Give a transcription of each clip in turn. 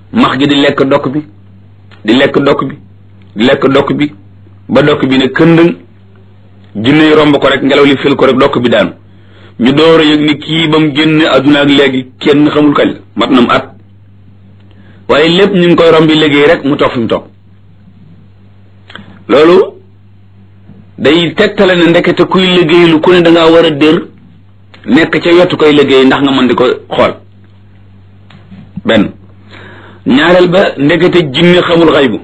max gi di lekk dokk bi di lekk dokk bi di lekk dokk bi ba dokk bi ne këndëng jinne yi romb ko rek ngelaw li fil ko rek dokk bi daanu ñu door a yëg ni kii ba mu génne adduna ak léegi kenn xamul kañ la mat na mu at waaye lépp ñu ngi koy rombi liggéey rek mu toog fi mu toog loolu day tegtale ne ndekete kuy liggéey lu ku ne da ngaa war a dër nekk ca yottu koy liggéey ndax nga mën di ko xool benn ñaareel ba ndekete jinne xamul xaybu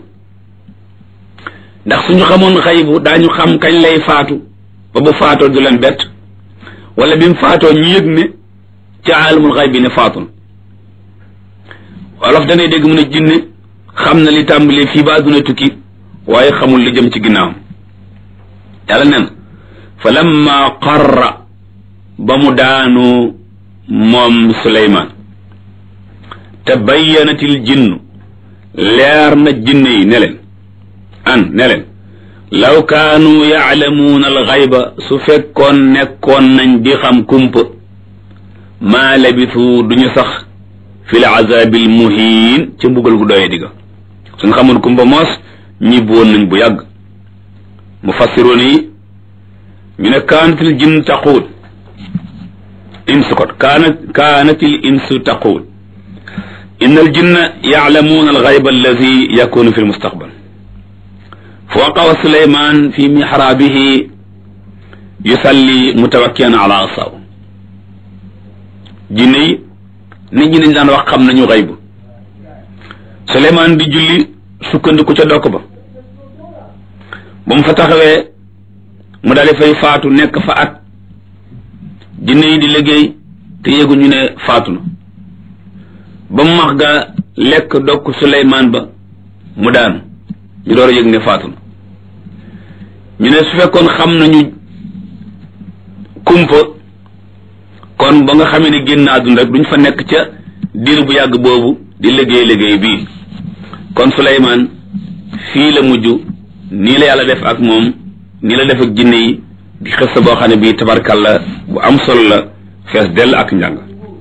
ndax suñu xamoon xaybu daañu xam kañ lay faatu ba bu faatoo du leen bett wala bi mu faatoo ñu yëg ne ci aalamul xayb bi ne faatun wolof danay dégg mu ne jinne xam na li tàmbalee fii ba àdduna tukki waaye xamul li jëm ci ginnaawam yàlla nen fa lamma qarra ba mu daanu moom suleymaan tabayyanatil jinnu leer na jinne yi ne leen an ne leen law kaanu yaalamuuna alxayba su fekkoon nekkoon nañ di xam kumpa maa labisu duñu sax fi l azabil muhiin ca mbugal gu doye digga suñ xamoon kumpa moos ñibbi woon nañ bu yàgg mufassiroon yi ñu ne kaanatil jinn taquul insu kot kaanat kaanatil insu taquul inna al jinna yaalamuuna alxayba alladi yakunu fi lmustaqbal fa waqawa suleyman fi mixraabihi yusalli mutawakkian ala asaw jinne yi nit ñi nañ daan wax xam nañu xaybu suleyman di julli sukkandiku ca dokk ba ba mu fa taxawee mu daal di fay faatu nekk fa at jinne yi di liggéey te yëguñu ne faatu na ba mu max ga lekk dokk suleyman ba mu daanu ñu door a yëg ne faatu na ñu ne su fekkoon xam nañu kumpa kon ba nga xamee ne génn àdduna rek duñ fa nekk ca diir bu yàgg boobu di liggéey liggéey bii kon Suleymaan fii la mujj nii la yàlla def ak moom nii la def ak jinne yi di xës boo xam ne bii tabarkalla bu am solo la fees dell ak njàng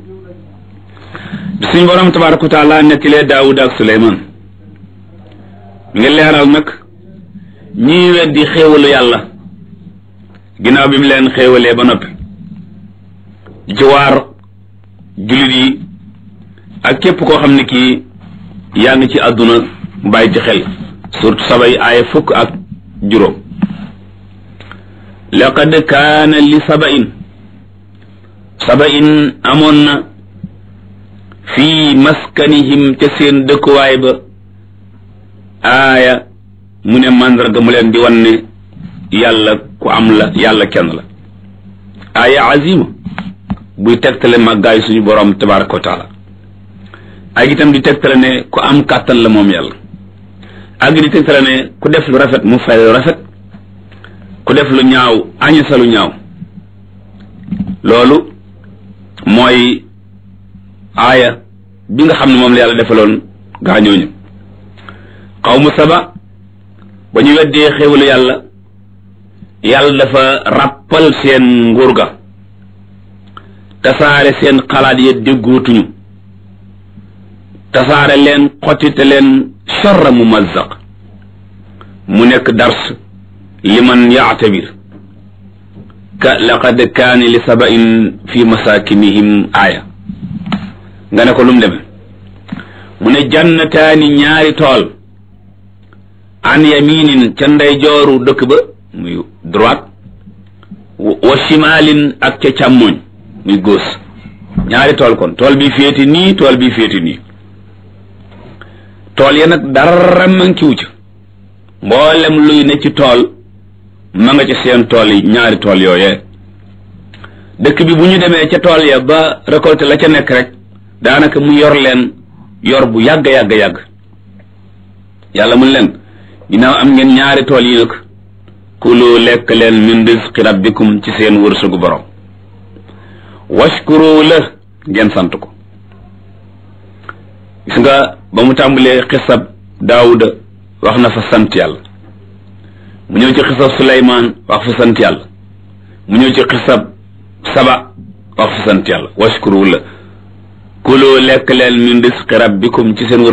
bi suñ borom tabaraka wa taala nettilee Daawud ak Suleymaan mi ngi leeral nag ñii weddi xéewalu yàlla ginnaaw bi mu leen xéewalee ba noppi di ci waar jullit yi ak képp koo xam ne kii yaa ngi ci àdduna bàyyi ci xel surtout sabay aaya fukk ak juróom laqad kaana li sabain sabain amoon na fii maskanihim ca seen dëkkuwaay ba aaya mu ne màndarga mu leen di wan ne yàlla ku am la yàlla kenn la aaya azima buy tegtale màggaay suñu borom tabaraka wa taala ak itam di tegtale ne ku am kàttan la moom yàlla ak di tegtale ne ku def lu rafet mu fay lu rafet ku def lu ñaaw añasa lu ñaaw loolu mooy aaya bi nga xam ne moom la yàlla defaloon gaañooñu xawmu saba ba ñu weddee xéwalu yàlla yàlla dafa ràppal seen nguur ga tasaare seen xalaat ya déggootuñu tasaare leen xottite leen charra mumazzaq mu nekk dars liman yaatabir ka laqad kaani li sabain fi masakinihim aaya nga ne ko lum deme mu ne jannataani ñaari tool an yaminin ca ndeyjooru dëkk ba muy droite wa shimalin ak ca càmmoñ muy gauche ñaari tool kon tool bi féeti nii tool bi féeti nii tool ya nag dara mankiwu ca mboolem luy ne ci tool ma nga ca seen tool yi ñaari tool yooyee dëkk bi bu ñu demee ca tool ya ba récolté la ca nekk rek daanaka mu yor leen yor bu yàgg yàgg yàgg yàlla mun leen ginnaaw am ngeen ñaari tool yi nag kulu lekk leen min rizqi rabbikum ci seen wërsëgu borom washkuru la ngeen sant ko gis nga ba mu tàmbalee xisab daawuda wax na fa sant yàlla mu ñëw ci xisab suleymaan wax fa sant yàlla mu ñëw ci xisab saba wax fa sant yàlla washkuru la kulu lekk leen min rizqi rabbikum ci seen